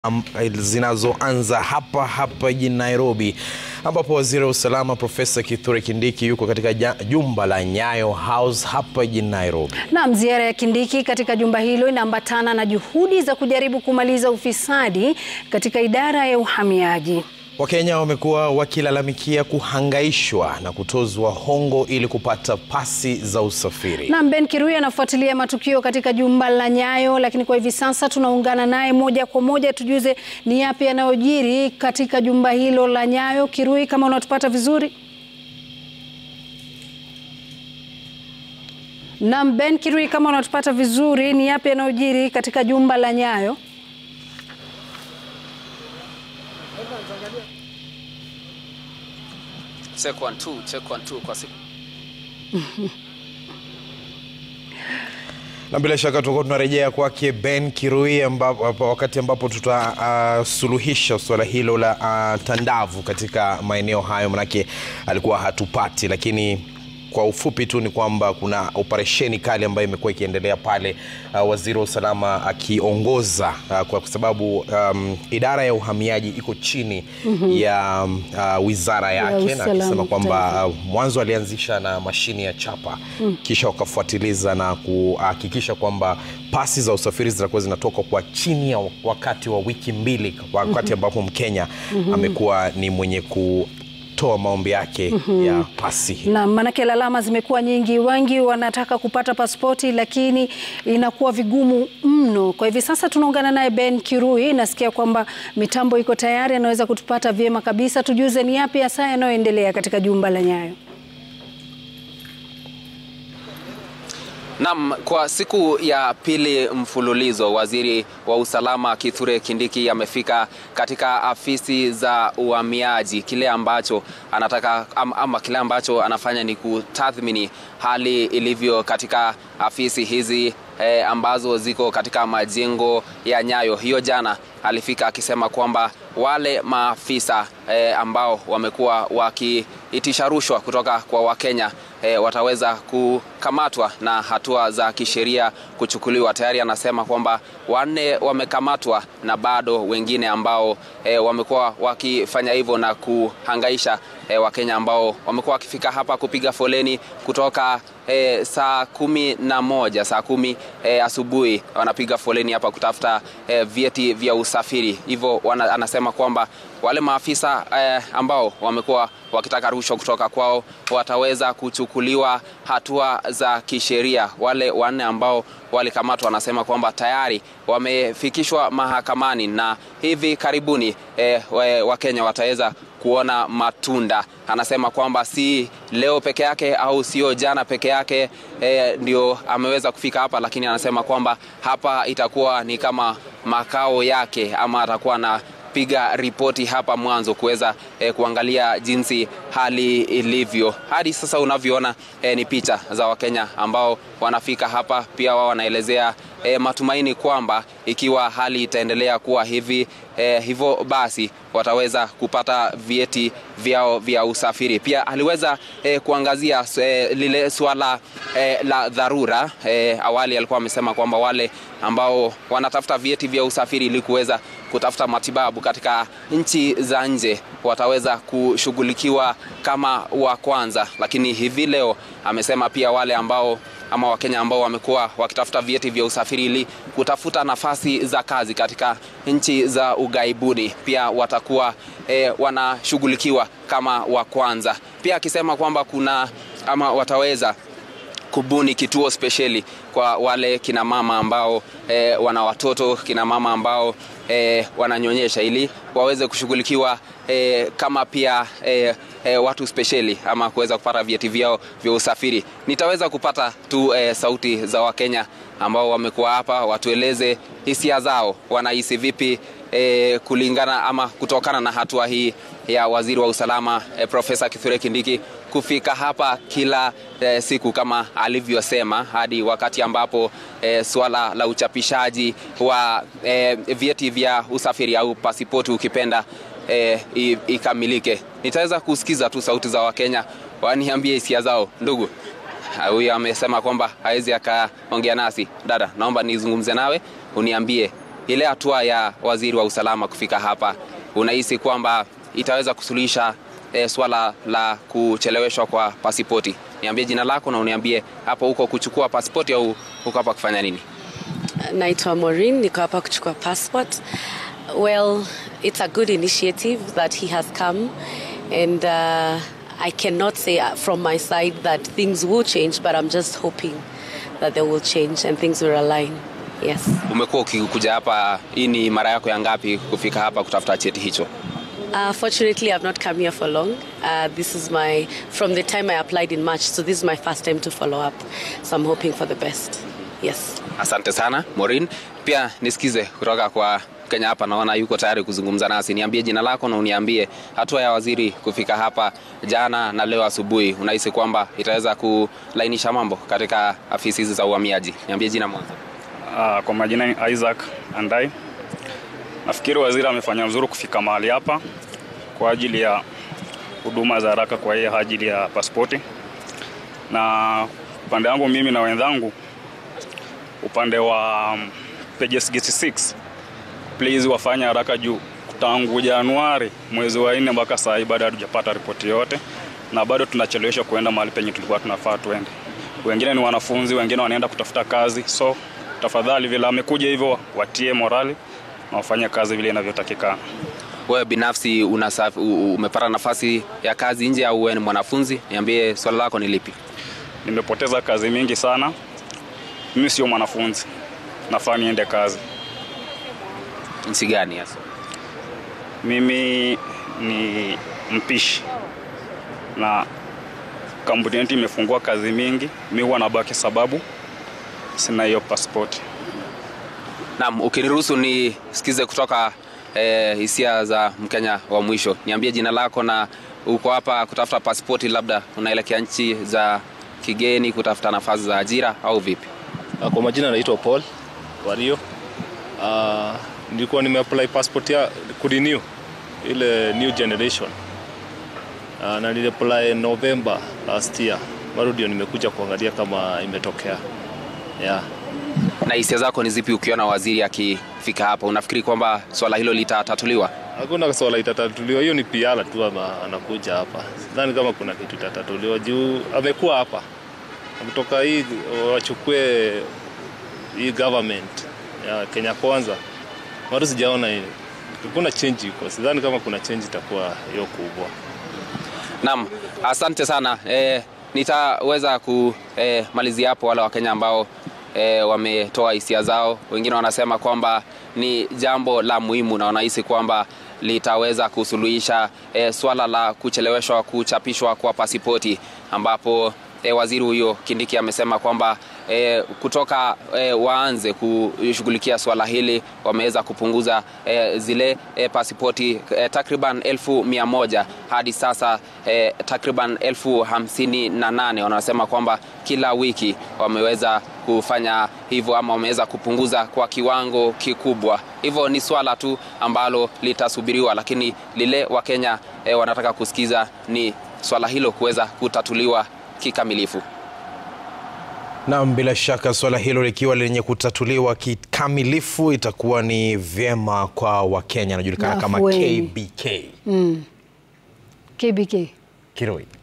am- zinazoanza hapa hapa jijini Nairobi ambapo waziri wa usalama Profesa Kithure Kindiki yuko katika ja- jumba la Nyayo House hapa jijini Nairobi. Naam, ziara ya Kindiki katika jumba hilo inaambatana na juhudi za kujaribu kumaliza ufisadi katika idara ya uhamiaji. Wakenya wamekuwa wakilalamikia kuhangaishwa na kutozwa hongo ili kupata pasi za usafiri. Naam, Ben Kirui anafuatilia matukio katika jumba la Nyayo, lakini kwa hivi sasa tunaungana naye moja kwa moja tujuze ni yapi yanayojiri katika jumba hilo la Nyayo. Kirui, kama unatupata vizuri? Naam, Ben Kirui, kama unatupata vizuri, ni yapi yanayojiri katika jumba la Nyayo? Check one, two, check one, two kwa siku. Na bila shaka tutakuwa tunarejea kwake Ben Kirui ambapo, wakati ambapo tutasuluhisha uh, suala hilo la uh, tandavu katika maeneo hayo, manake alikuwa hatupati, lakini kwa ufupi tu ni kwamba kuna operesheni kali ambayo imekuwa ikiendelea pale, uh, waziri wa usalama akiongoza uh, kwa sababu um, idara ya uhamiaji iko chini ya uh, wizara yake, na usalama akisema kwamba kitaifa. Uh, mwanzo alianzisha na mashine ya chapa kisha wakafuatiliza na kuhakikisha kwamba pasi za usafiri zitakuwa zinatoka kwa chini ya wakati wa wiki mbili, wakati ambapo Mkenya amekuwa ni mwenye kutoa maombi yake ya pasi. Na maanake lalama zimekuwa nyingi, wengi wanataka kupata pasipoti lakini inakuwa vigumu mno. Kwa hivi sasa tunaungana naye Ben Kirui, nasikia kwamba mitambo iko tayari, anaweza kutupata vyema kabisa. Tujuze ni yapi hasa yanayoendelea katika jumba la Nyayo. Naam, kwa siku ya pili mfululizo waziri wa usalama Kithure Kindiki amefika katika afisi za uhamiaji. Kile ambacho anataka ama, ama kile ambacho anafanya ni kutathmini hali ilivyo katika afisi hizi eh, ambazo ziko katika majengo ya Nyayo. Hiyo jana alifika akisema kwamba wale maafisa eh, ambao wamekuwa wakiitisha rushwa kutoka kwa Wakenya eh, wataweza kukamatwa na hatua za kisheria kuchukuliwa. Tayari anasema kwamba wanne wamekamatwa na bado wengine ambao eh, wamekuwa wakifanya hivyo na kuhangaisha eh, Wakenya ambao wamekuwa wakifika hapa kupiga foleni kutoka eh, saa kumi na moja saa kumi eh, asubuhi wanapiga foleni hapa kutafuta eh, vyeti vya usafiri. Hivyo wana- anasema kwamba wale maafisa eh, ambao wamekuwa wakitaka rushwa kutoka kwao wataweza kuchukuliwa hatua za kisheria. Wale wanne ambao walikamatwa wanasema kwamba tayari wamefikishwa mahakamani na hivi karibuni eh, we- Wakenya wataweza kuona matunda. Anasema kwamba si leo peke yake au sio jana peke yake eh, ndio ameweza kufika hapa, lakini anasema kwamba hapa itakuwa ni kama makao yake ama atakuwa na piga ripoti hapa mwanzo kuweza eh, kuangalia jinsi hali ilivyo. Hadi sasa unavyoona eh, ni picha za Wakenya ambao wanafika hapa, pia wao wanaelezea eh, matumaini kwamba ikiwa hali itaendelea kuwa hivi eh, hivyo basi wataweza kupata vyeti vyao vya usafiri. Pia aliweza eh, kuangazia eh, lile swala eh, la dharura eh, awali alikuwa amesema kwamba wale ambao wanatafuta vyeti vya usafiri ili kuweza kutafuta matibabu katika nchi za nje wataweza kushughulikiwa kama wa kwanza, lakini hivi leo amesema pia wale ambao ama Wakenya ambao wamekuwa wakitafuta vyeti vya usafiri ili kutafuta nafasi za kazi katika nchi za ughaibuni pia watakuwa eh, wanashughulikiwa kama wa kwanza, pia akisema kwamba kuna ama wataweza kubuni kituo spesheli kwa wale kina mama ambao eh, wana watoto, kina mama ambao eh, wananyonyesha ili waweze kushughulikiwa eh, kama pia eh, eh, watu spesheli ama kuweza kupata vyeti vyao vya usafiri. Nitaweza kupata tu eh, sauti za Wakenya ambao wamekuwa hapa, watueleze hisia zao, wanahisi vipi eh, kulingana ama kutokana na hatua hii ya waziri wa usalama eh, Profesa Kithure Kindiki kufika hapa kila eh, siku kama alivyosema, hadi wakati ambapo eh, suala la uchapishaji wa eh, vyeti vya usafiri au pasipoti ukipenda eh, i- ikamilike. Nitaweza kusikiza tu sauti za Wakenya waniambie hisia zao. Ndugu, Ah, huyu amesema kwamba hawezi akaongea nasi. Dada, naomba nizungumze nawe uniambie ile hatua ya waziri wa usalama kufika hapa, unahisi kwamba itaweza kusuluhisha e, swala la kucheleweshwa kwa pasipoti? Niambie jina lako na uniambie hapo huko kuchukua pasipoti au huko hapa kufanya nini? Naitwa Maureen, niko hapa kuchukua passport. Well, it's a good initiative that he has come and uh, I cannot say uh, from my side that things will change but I'm just hoping that they will change and things will align. Yes. Umekuwa ukikuja hapa, hii ni mara yako ya ngapi kufika hapa kutafuta cheti hicho? Uh, fortunately, I've not come here for long. Uh, this is my, from the time I applied in March, so this is my first time to follow up. So I'm hoping for the best. Yes. Asante sana Maureen. Pia nisikize kutoka kwa Kenya hapa, naona yuko tayari kuzungumza nasi. Niambie jina lako na uniambie hatua ya waziri kufika hapa jana na leo asubuhi, unahisi kwamba itaweza kulainisha mambo katika afisi hizi za uhamiaji? Niambie jina mwanzo. Uh, kwa majina ni Isaac Andai. Nafikiri waziri amefanya vizuri kufika mahali hapa kwa ajili ya huduma za haraka kwa hiyo ajili ya pasipoti, na upande wangu mimi na wenzangu upande wa um, pages gate 6 please wafanye haraka juu tangu Januari mwezi wa nne mpaka saa hii bado hatujapata ripoti yote, na bado tunacheleweshwa kuenda mahali penye tulikuwa tunafaa tuende. Wengine ni wanafunzi, wengine wanaenda kutafuta kazi, so tafadhali, vile amekuja hivyo, watie morali na wafanye kazi vile inavyotakikana. Wewe binafsi unasaf, u- umepata nafasi ya kazi nje au wewe ni mwanafunzi? Niambie swala lako ni lipi? Nimepoteza kazi mingi sana. Mimi sio mwanafunzi, nafaa niende kazi. Nchi gani hasa? Mimi ni mpishi na kampuni yetu imefungua kazi mingi, mi huwa nabaki sababu sina hiyo pasipoti. Naam, ukiniruhusu nisikize kutoka eh, hisia za Mkenya wa mwisho. Niambie jina lako na uko hapa kutafuta pasipoti, labda unaelekea nchi za kigeni kutafuta nafasi za ajira au vipi? Ah, Kwa majina naitwa Paul Wario. Uh, nilikuwa nimeapply passport ya kurenew ile new generation uh, na niliapply November last year. Bado ndio nimekuja kuangalia kama imetokea yeah. Na hisia zako ni zipi ukiona waziri akifika hapa? Unafikiri kwamba swala hilo litatatuliwa? Hakuna swala itatatuliwa, hiyo ni piala tu ama anakuja hapa. Sidhani kama kuna kitu itatatuliwa juu amekuwa hapa, kutoka hii wachukue hii government ya Kenya Kwanza, bado sijaona hii. Kuna change iko, sidhani kama kuna change itakuwa hiyo kubwa. Naam, asante sana. E, nitaweza kumalizia hapo wale Wakenya ambao e, wametoa hisia zao. Wengine wanasema kwamba ni jambo la muhimu na wanahisi kwamba litaweza kusuluhisha e, swala la kucheleweshwa kuchapishwa kwa pasipoti ambapo e, waziri huyo Kindiki amesema kwamba e, kutoka e, waanze kushughulikia swala hili wameweza kupunguza e, zile e, pasipoti e, takriban elfu mia moja hadi sasa e, takriban elfu hamsini na nane wanasema kwamba kila wiki wameweza kufanya hivyo ama wameweza kupunguza kwa kiwango kikubwa. Hivyo ni swala tu ambalo litasubiriwa, lakini lile Wakenya e, wanataka kusikiza ni swala hilo kuweza kutatuliwa kikamilifu. Naam, bila shaka swala hilo likiwa lenye kutatuliwa kikamilifu itakuwa ni vyema kwa Wakenya, anajulikana kama Afueni. KBK KBK. Kirui.